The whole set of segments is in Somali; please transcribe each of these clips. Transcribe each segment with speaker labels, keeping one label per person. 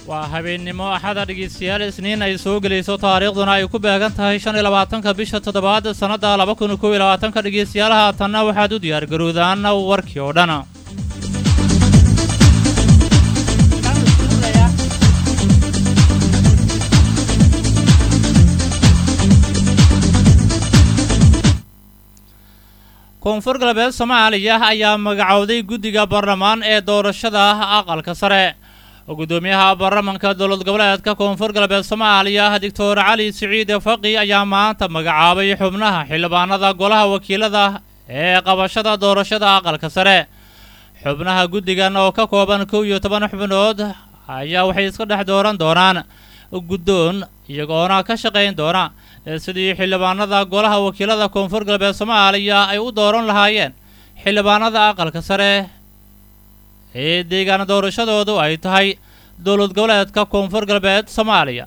Speaker 1: waa habeennimo axada dhegaystayaal isniin ay soo gelayso taariikhduna ay ku beegan tahay shan iyo labaatanka bisha toddobaad sannadda laba kun kow iyo labaatanka dhegaystayaal haatanna waxaad u diyaargarowdaan warkii oo dhan koonfur galbeed soomaaliya ayaa magacowday guddiga baarlamaan ee doorashada aqalka sare gudoomiyaha baarlamanka dowlad goboleedka koonfur galbeed soomaaliya doctor cali siciid faqi ayaa maanta magacaabay xubnaha xildhibaanada golaha wakiilada ee qabashada doorashada aqalka sare xubnaha guddigan oo ka kooban kow iyo toban xubnood ayaa waxay iska dhex dooran doonaan guddoon iyagoona ka shaqayn doona sidii xildhibaanada golaha wakiilada koonfur galbeed soomaaliya ay u dooran lahaayeen xildhibaanada aqalka sare ee deegaan doorashadoodu ay tahay dowlad goboleedka koonfur galbeed soomaaliya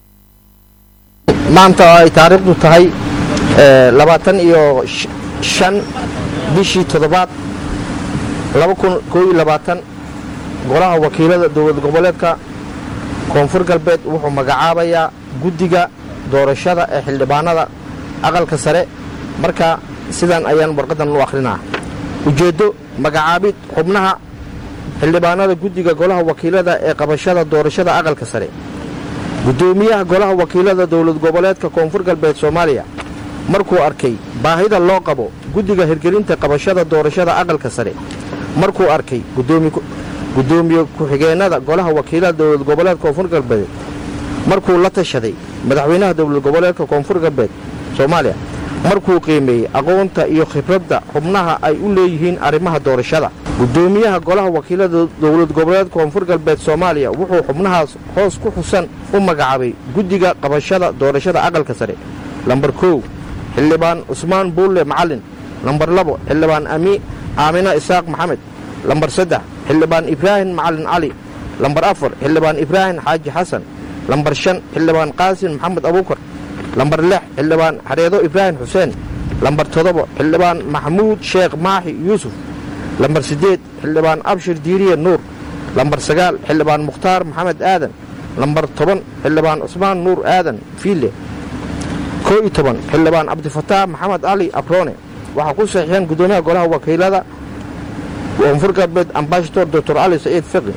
Speaker 2: maanta oo ay taariikhdu tahay labaatan iyo shan bishii toddobaad laba kun koo iyo labaatan golaha wakiilada dowlad goboleedka koonfur galbeed wuxuu magacaabayaa guddiga doorashada ee xildhibaanada aqalka sare marka sidan ayaan warqaddan u akhrinaa ujeeddo magacaabid xubnaha xildhibaanada guddiga golaha wakiilada ee qabashada doorashada aqalka sare guddoomiyaha golaha wakiilada dowlad goboleedka koonfur galbeed soomaaliya markuu arkay baahida loo qabo guddiga hirgelinta qabashada doorashada aqalka sare markuu arkay guddoomiye ku-xigeennada golaha wakiilada dowlad goboleedka koonfur galbeed markuu la tashaday madaxweynaha dowlad goboleedka koonfur galbeed soomaaliya markuu qiimeeyey aqoonta iyo khibradda xubnaha ay u leeyihiin arrimaha doorashada guddoomiyaha golaha wakiilada dowlad goboleedka koonfur galbeed soomaaliya wuxuu xubnahaas hoos ku xusan u magacaabay guddiga qabashada doorashada aqalka sare lambar kow xildhibaan cusmaan buulle macallin lambar labo xildhibaan aamina isaaq maxamed lambar saddex xildhibaan ibraahim macallin cali lambar afar xildhibaan ibraahim xaaji xasan lambar shan xildhibaan qaasin maxamed abuukar lambar lix xildhibaan xareedo ibraahim xuseen lambar toddoba xildhibaan maxamuud sheekh maaxi yuusuf lambar siddeed xildhibaan abshir diiriye nuur lambar sagaal xildhibaan mukhtaar maxamed aadan lambar toban xildhibaan cusmaan nuur aadan fiille koo iyo toban xildhibaan cabdifataax maxamed cali abroone waxaa ku saxiixeen guddoomiyaha golaha wakiilada koonfur galbeed ambashador doctor cali saciid fiqi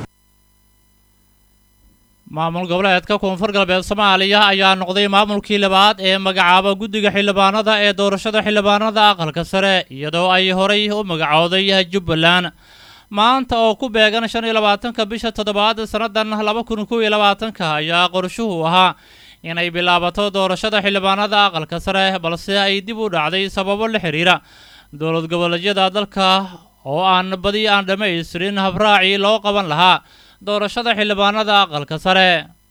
Speaker 1: maamul goboleedka koonfur galbeed soomaaliya ayaa noqday maamulkii labaad ee magacaaba guddiga xildhibaanada ee doorashada xildhibaanada aqalka sare iyadoo ay horay u magacooday jubbaland maanta oo ku beegan shan iyo labaatanka bisha toddobaad sannadan laba kun kow iyo labaatanka ayaa qorshuhu ahaa inay bilaabato doorashada xildhibaanada aqalka sare balse ay dib u dhacday sababo la xidhiira dowlad goboleedyada dalka oo aan badi aan dhammaystirin habraacii loo qaban lahaa doorashada xildhibaanada aqalka sare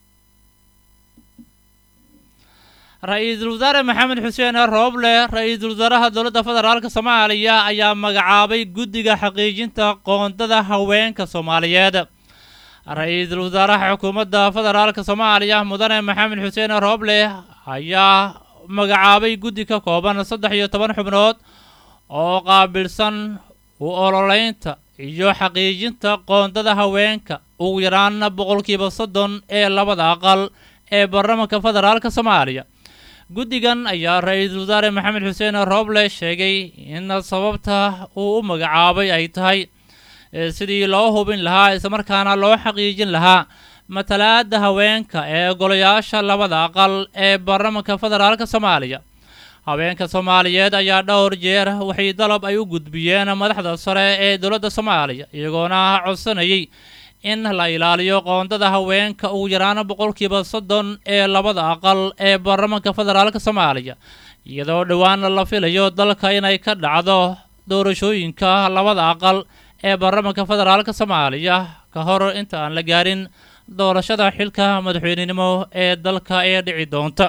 Speaker 1: ra-iisul wasaare maxamed xuseen rooble ra-iisul wasaaraha dowladda federaalk soomaaliya ayaa magacaabay guddiga xaqiijinta qoondada haweenka soomaaliyeed ra-iisul wasaaraha xukuumadda federaalk soomaaliya mudane maxamed xuseen rooble ayaa magacaabay guddi ka kooban saddex iyo toban xubnood oo qaabilsan u ololeynta iyo xaqiijinta qoondada haweenka ugu yaraan boqolkiiba soddon ee labada aqal ee baarlamanka federaalk soomaaliya guddigan ayaa ra-iisul wasaare maxamed xuseen rooble sheegay in sababta uu u magacaabay ay tahay sidii loo hubin lahaa islamarkaana loo xaqiijin lahaa matalaadda haweenka ee golayaasha labada aqal ee baarlamanka federaalk soomaaliya haweenka soomaaliyeed ayaa dhowr jeer waxay dalab ay u gudbiyeen madaxda sare ee dowladda soomaaliya iyagoona codsanayay in la ilaaliyo qoondada haweenka ugu yaraan boqolkiiba soddon ee labada aqal ee baarlamanka federaalk soomaaliya iyadoo dhowaan la filayo dalka inay ka dhacdo doorashooyinka labada aqal ee baarlamanka federaalk soomaaliya ka hor inta aan la gaarin doorashada xilka madaxweynenimo ee dalka ee dhici doonta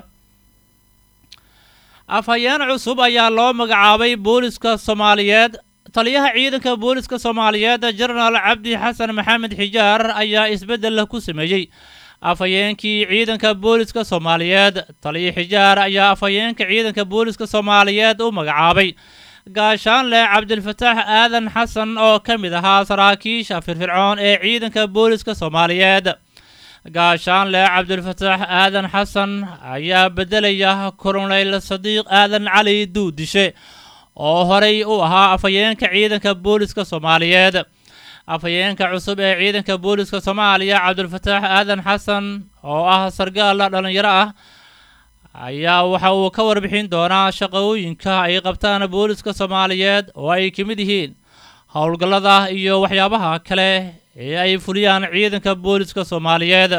Speaker 1: afhayeen cusub ayaa loo magacaabay booliska soomaaliyeed taliyaha ciidanka booliska soomaaliyeed jenaraal cabdi xasan maxamed xijaar ayaa isbeddel ku sameeyey afhayeenkii ciidanka booliska soomaaliyeed taliya xijaar ayaa afhayeenka ciidanka booliska soomaaliyeed u magacaabay gaashaanle cabdilfataax aadan xasan oo ka mid ahaa saraakiisha firfircoon ee ciidanka booliska soomaaliyeed gaashaanle cabdilfataax aadan xasan ayaa beddelaya kolonel sadiiq aadan cali duudishe oo horey u ahaa afhayeenka ciidanka booliska soomaaliyeed afhayeenka cusub ee ciidanka booliska soomaaliya cabdilfataax aadan xasan oo ah sargaal dhallinyaro ah ayaa waxa uu ka warbixin doonaa shaqooyinka ay qabtaan booliska soomaaliyeed oo ay ka mid yihiin howlgallada iyo waxyaabaha kale ee ay fuliyaan ciidanka booliska soomaaliyeed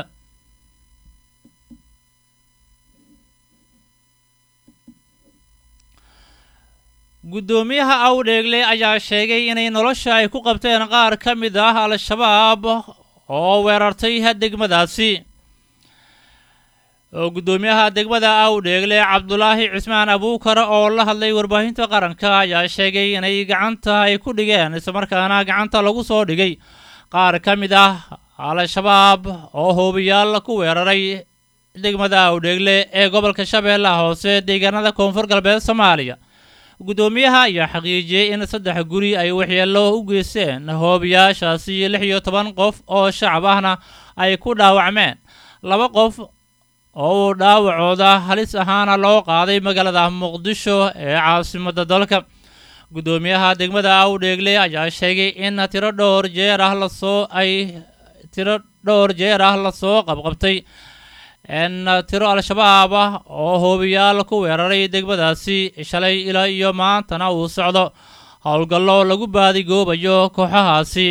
Speaker 1: guddoomiyaha awdheegle ayaa sheegay inay nolosha ay ku qabteen qaar ka mid ah al-shabaab oo weerartay degmadaasi oo guddoomiyaha degmada awdheegle cabdulaahi cismaan abuukar oo la hadlay warbaahinta qaranka ayaa sheegay inay gacanta ay ku dhigeen islamarkaana gacanta lagu soo dhigay qaar ka mid ah al-shabaab oo hoobiyaal ku weeraray degmada awdheegle ee gobolka shabeellaha hoose deegaanada koonfur galbeed soomaaliya guddoomiyaha ayaa xaqiijiyey in saddex guri ay waxyeello u geysteen hoobiyaashaasi lix iyo toban qof oo shacab ahna ay ku dhaawacmeen laba qof oo uu dhaawacooda halis ahaana loo qaaday magaalada muqdisho ee caasimadda dalka guddoomiyaha degmada awdheegle ayaa sheegay in tiro dhowr jeer ah lasoo ay tiro dhowr jeer ah lasoo qabqabtay n tiro al-shabaab ah oo hoobiyaal ku weeraray degmadaasi shalay ilaa iyo maantana uu socdo howlgallo lagu baadigoobayo kooxahaasi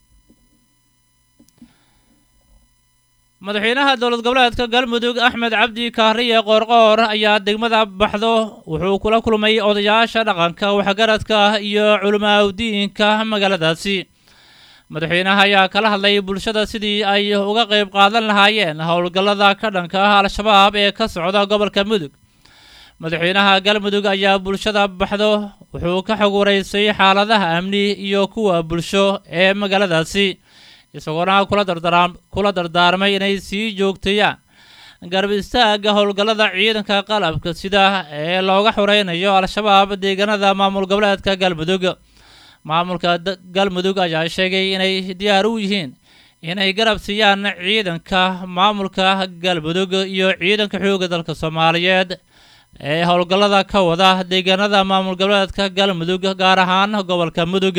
Speaker 1: madaxweynaha dowlad goboleedka galmudug axmed cabdi kaariye qoorqoor ayaa degmada baxdo wuxuu kula kulmay odayaasha dhaqanka waxgaradka iyo culimaaudiinka magaaladaasi madaxweynaha ayaa kala hadlay bulshada sidii ay uga qayb qaadan lahaayeen howlgallada ka dhanka ah al-shabaab ee ka socda gobolka mudug madaxweynaha galmudug ayaa bulshada baxdo wuxuu ka xog waraysay xaaladaha amni iyo kuwa bulsho ee magaaladaasi isagoona kula dardaarmay inay sii joogteeyaan garab istaagga howlgallada ciidanka qalabka sida ee looga xoreynayo al-shabaab deegaanada maamul goboleedka galmudug maamulka galmudug ayaa sheegay inay diyaar u yihiin inay garab siiyaan ciidanka maamulka galmudug iyo ciidanka xoogga dalka soomaaliyeed ee howlgallada ka wada deegaanada maamul goboleedka galmudug gaar ahaan gobolka mudug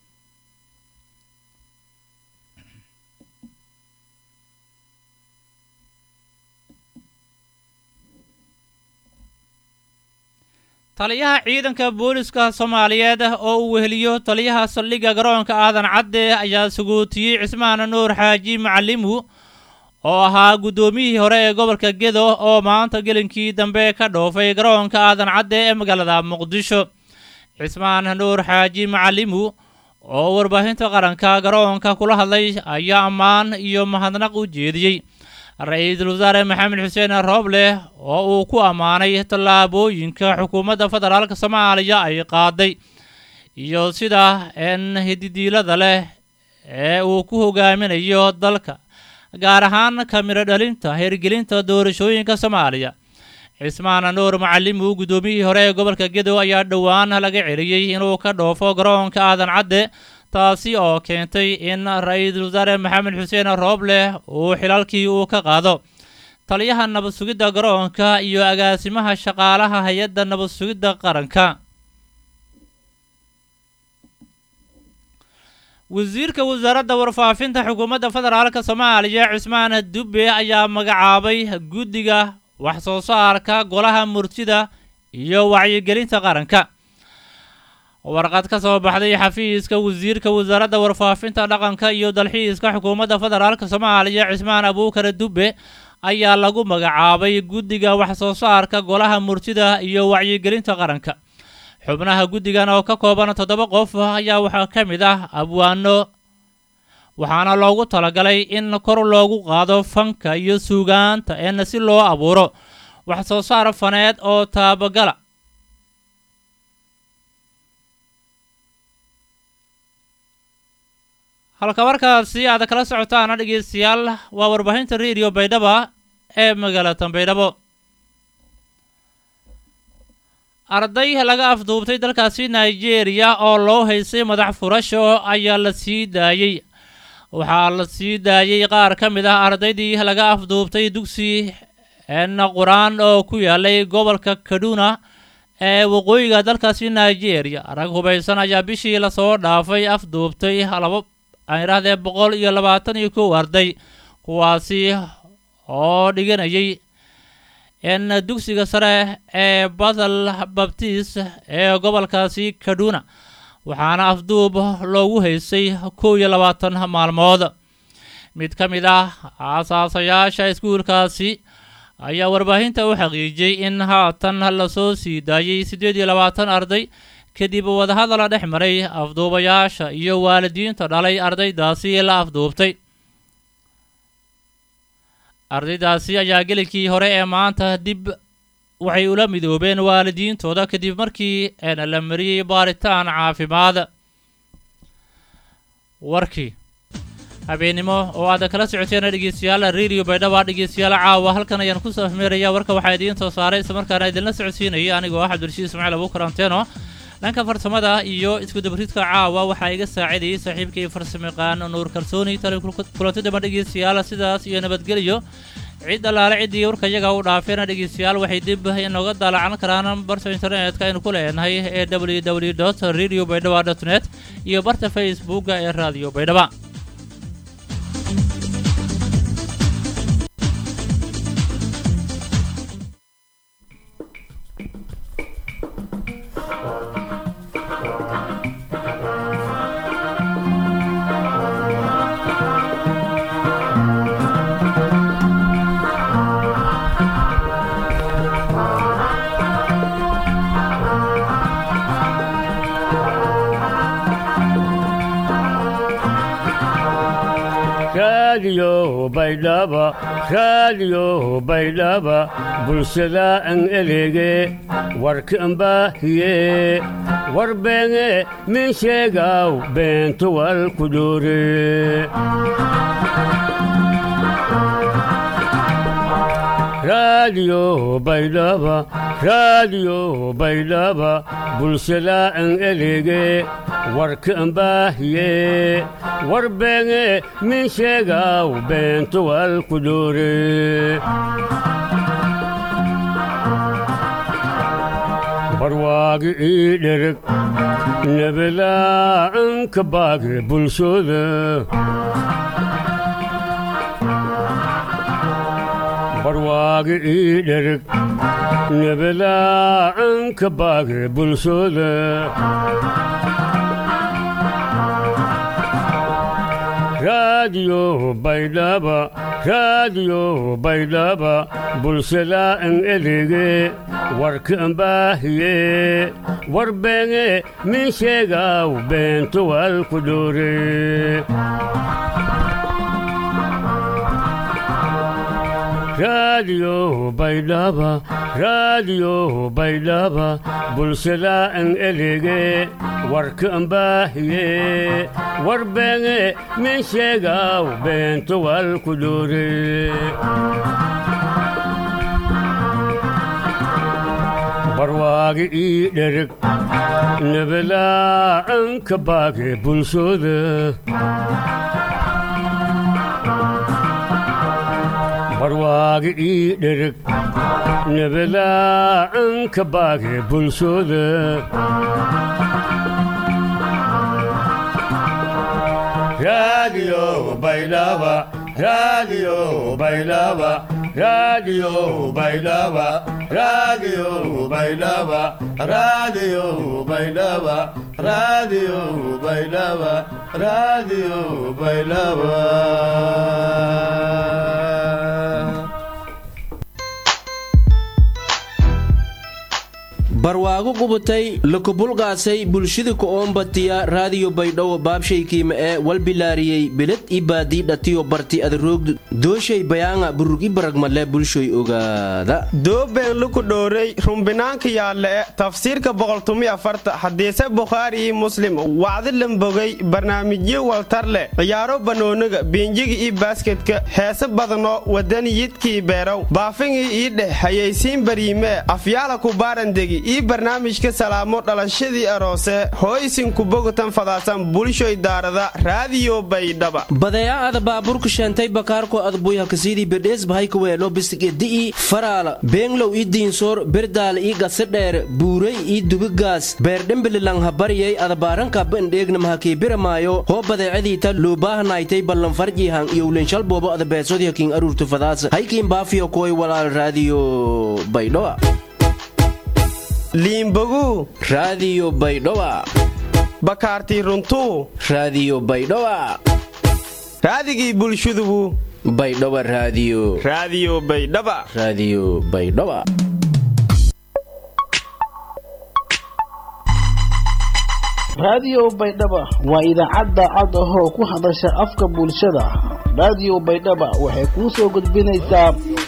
Speaker 1: taliyaha ciidanka booliska soomaaliyeed oo uu weheliyo taliyaha saldhigga garoonka aadan cadde ayaa sagootiyey cismaan nuur xaaji macalimu oo ahaa guddoomiyihii hore ee gobolka gedo oo maanta gelinkii dambe ka dhoofay garoonka aadan cadde ee magaalada muqdisho cismaan nuur xaaji macalimu oo warbaahinta qaranka garoonka kula hadlay ayaa ammaan iyo mahadnaq u jeediyey ra-iisul wasaare maxamed xuseen rooble oo uu ku ammaanay tallaabooyinka xukuumadda federaalk soomaaliya ay qaaday iyo sida n hididiilada leh ee uu ku hogaaminayo dalka gaar ahaan kamiro dhalinta hirgelinta doorashooyinka soomaaliya cismaan nuur macalimu guddoomiyihii hore ee gobolka gedo ayaa dhowaan laga celiyey inuu ka dhoofo garoonka aadan cadde taasi oo keentay in ra-iisul wasaare maxamed xuseen rooble uu xilalkii uu ka qaado taliyaha nabad sugidda garoonka iyo agaasimaha shaqaalaha hay-adda nabad sugidda qaranka wasiirka wasaaradda warfaafinta xukuumadda federaalk soomaaliya cismaan dubbe ayaa magacaabay guddiga wax soo saarka golaha murtida iyo wacyigelinta qaranka warqad ka soo baxday xafiiska wasiirka wasaaradda warfaafinta dhaqanka iyo dalxiiska xukuumadda federaalk soomaaliya cismaan abuukar dubbe ayaa lagu magacaabay guddiga wax soo saarka golaha murtida iyo wacyigelinta qaranka xubnaha guddigan oo ka kooban toddoba qof ayaa waxaa ka mid ah abwaano waxaana loogu talagalay in kor loogu qaado fanka iyo suugaanta een si loo abuuro wax soo saar faneed oo taabagala halka markaasi aad kala socotaana dhegeystayaal waa warbaahinta radio baydhaba ee magaalada baydhabo arday laga afduubtay dalkaasi nigeria oo loo haysay madax furasho ayaa la sii daayey waxaa la sii daayey qaar ka mid ah ardaydii laga afduubtay dugsi qur-aan oo ku yaalay gobolka kaduna ee waqooyiga dalkaasi nigeria rag hubaysan ayaa bishii lasoo dhaafay afduubtay laba aan idhaahdee boqol iyo labaatan iyo kow arday kuwaasi oo dhiganayay n dugsiga sare ee bathel babtis ee gobolkaasi kaduna waxaana afduub loogu haysay kow iyo labaatan maalmood mid ka mid ah aasaasayaasha iskuulkaasi ayaa warbaahinta u xaqiijiyey in haatan lasoo sii daayey siddeed iyo labaatan arday kadib wadahadala dhex maray afduubayaasha iyo waalidiinta dhalay ardaydaasi la afduubtay ardaydaasi ayaa gelikii hore ee maanta dib waxay ula midoobeen waalidiintooda kadib markii la mariyey baaritaan caafimaad warkii habeennimo oo aad kala socoteen dhegeystayaal radio baydhaba dhegeystayaal caawa halkan ayaan kusoo afmeeraya warka waxaa idiin soo saaray islamarkaana idinla socodsiinayay anigoo ah cabdirashiid ismaaciil abuukar anteno dhanka farsamada iyo iskudabaridka caawa waxaa iga saacidayay saaxiibkii farsamayaqaan nuur kalsooni tali kulanti damba dhegeystayaal sidaas iyo nabadgelyo cid allaale ciddii warka iyaga u dhaafeena dhegeystayaal waxay dib inooga daalacan karaan barta internetka aynu ku leenahay ee w w dot radio baydhaba dot net iyo barta facebooka ee radio baydhaba
Speaker 3: raadiyo baydhaba raadiyo baydhaba bulshada an elege warkan baahiye warbeenge min sheegaw beentuwal kudure raadiyo baydhaba raadiyo baydhaba bulshada an elege warkan baahiye warbeenge min sheegaw beentuwal kudure barwaagi ii dhereg nebelaacanka baage bulshooda barwaagi ii dhereg nebelaacanka baage bulshooda raadiyo baydhaba raadiyo baydhaba bulshada an elege warkan baahiye warbeenge min sheegaw beentuwal kudure raadiyo baydhaba raadiyo baydhaba bulshada an elege warkan baahiye warbeenge min sheegaw beentuwal kudure barwaagi ii dhereg nebelaacanka baage bulshooda barwaagi ii dhereg nebelaacanka baage bulshooda raadiyo baydhaba raadiyo baydhaba raadiyo baydhaba raadiyo baydhaba raadiyo baydhaba raadiyo baydhaba raadiyo baydhaba
Speaker 4: barwaago qubatay lakubulqaasay bulshada ku-oombatiya raadiyo baydhabo baabshaykiima ee walbilaariyey beled i baadii dhatiyo barti adaroogdu dooshay bayaanga burug i baragmale bulshoy ogaada
Speaker 5: doobeen luku dhowrey rumbinaanka yaalle tafsiirka boqoltumi afarta hadiise bukhaari iyo muslim wacdi lambogay barnaamijyo waltar leh ciyaaro banooniga biinjiga iyo baasketka heese badanoo wadaniyidkii beerow baafingii ii dheh hayaysiin bariimee afyaala ku baarandegi ii barnaamijka salaamo dhalashadii aroose hooysinku bogtan fadaasan bulshoy daarada raadiyo baydhaba
Speaker 4: badeecaada baabuurka sheentay bakaarko adbuyha kasidii bedhees bahaykaweelo bisigedi'i faraala beenglow ii diinsoor berdaala ii gasadheer buuray ii dubigaas beerdhembililang habaryay adabaarankaaba indheegna mahakiibiramaayo hoo badeecadiita luubaahanaaytay ballanfarjiihan iyowlenshalboobo adabeesodyakiin aruurtu fadaas haykiin baafiyo koy walaal raadiyo baydhoa
Speaker 5: liimbogu
Speaker 4: raadiyo baydhoa
Speaker 5: bakaartii runtuu
Speaker 4: raadiyo baydhoa
Speaker 5: raadigii bulshadugu
Speaker 4: baydhoba raadiyo
Speaker 5: raadiyo baydhaba
Speaker 4: raadiyo baydhoba
Speaker 6: raadiyo baydhaba waa idaacadda cad ahoo ku hadasha afka bulshada raadiyo baydhaba waxay kuu soo gudbinaysaa